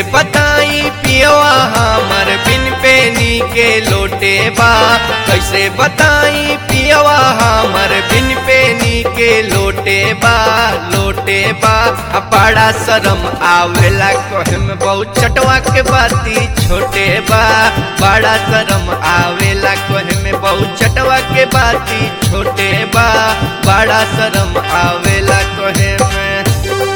बताई पियवा हमर बिन पेनी के लोटे बा कैसे बताई पियवा हमर बिन पेनी के लोटे बा लोटे बा आ बड़ा शरम आवेला कहम बहुत चटवा के बाती छोटे बा बड़ा शरम आवेला कहम बहुत चटवा के बाती छोटे बा बड़ा शरम आवेला कहे में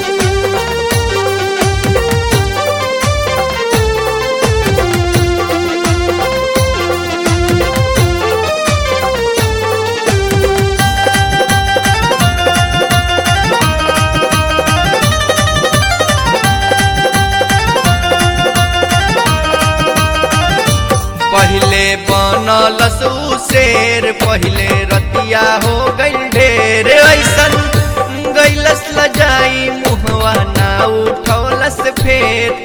पहले बनल उ शेर पहले रतिया हो गइल ढेर ऐसन गैलस लजाई मुहवा ना उठौलस फेर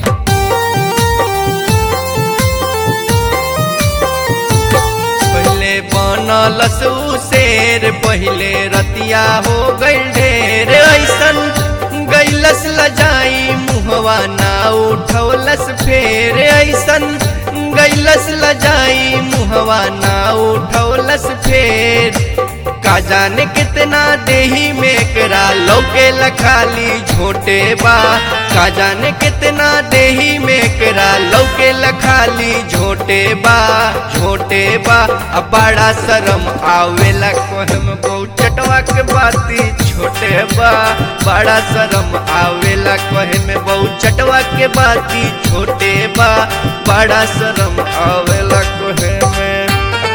पहले बनल उ शेर पहले रतिया हो गइल ढेर ऐसन गैलस लजाई मुहवा ना उठौलस फेर ऐसन गैलस लजाई मुहवा ना उठौलस फेर का जाने कितना देही में करा लौके लखाली झोटे बा का जाने कितना देही में करा लौके लखाली झोटे बा झोटे बा अब बड़ा शरम आवेला कहम बहु चटवा के बाती छोटे बा बड़ा शरम आवेला कहे में बहु चटवा के बाती छोटे बा बड़ा शरम आवेला कहे में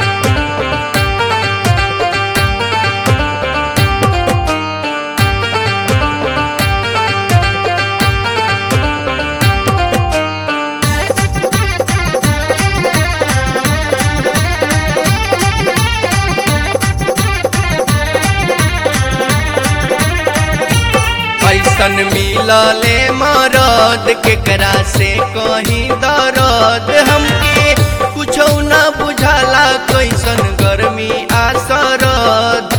ऐसन मिलले मरद केकरा से कहीं दर्द हमके कुछो ना बुझाला कैसन गर्मी आ सरद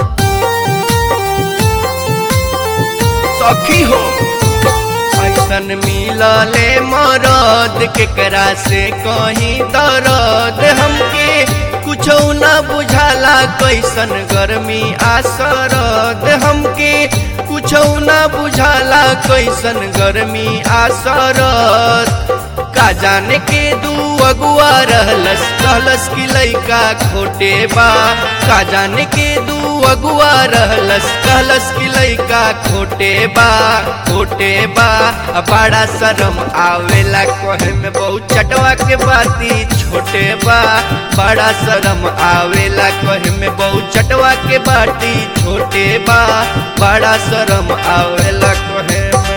सखी हो ऐसन मिलले मरद केकरा से कहीं दर्द हमके कुछो ना बुझाला कैसन गर्मी आ सरद हमके कुछो ना बुझाला कैसन गर्मी आ सरद का जाने के दू अगुआ रहलस कहलस की लइका खोटे बा का जाने के दू अगुआ रहलस कहलस की लइका खोटे बा खोटे बा आ बड़ा शरम आवेला कहे में बहुत चटवा के बाती छोटे बा बड़ा शरम आवेला कहे में बहुत चटवा के बाती छोटे बा बड़ा शरम आवेला कहे में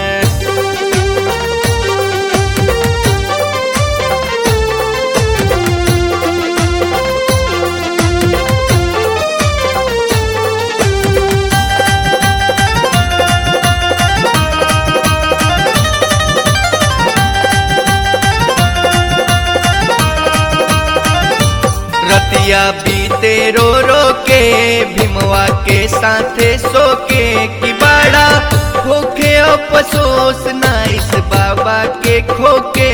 रतिया बीते रो रो के भीमवा के साथे सोके कि बड़ा होखे अफसोस नाइस बाबा के खोके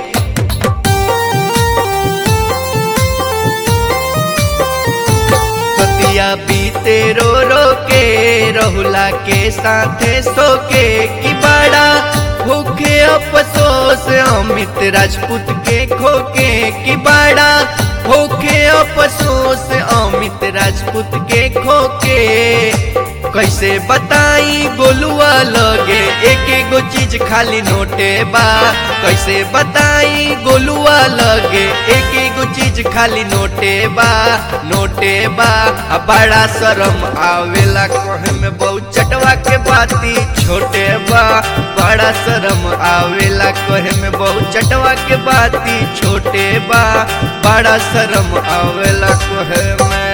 रतिया बीते रो रो के रहुला के साथे सोके कि बड़ा भूखे अफसोस अमित राजपूत के खोके कि बड़ा भूखे अफसोस अमित राजपूत के खोके कैसे बताई गोलुआ लगे एक एगो चीज खाली नोटे बा कैसे बताई गोलुआ लगे एक एगो चीज खाली नोटे बा नोटे बा आ बड़ा शरम आवेला कहे में बहुत चटवा के बाती छोटे बा बड़ा शरम आवेला कहे में बहुत चटवा के बाती छोटे बा बड़ा शरम आवेला कहे में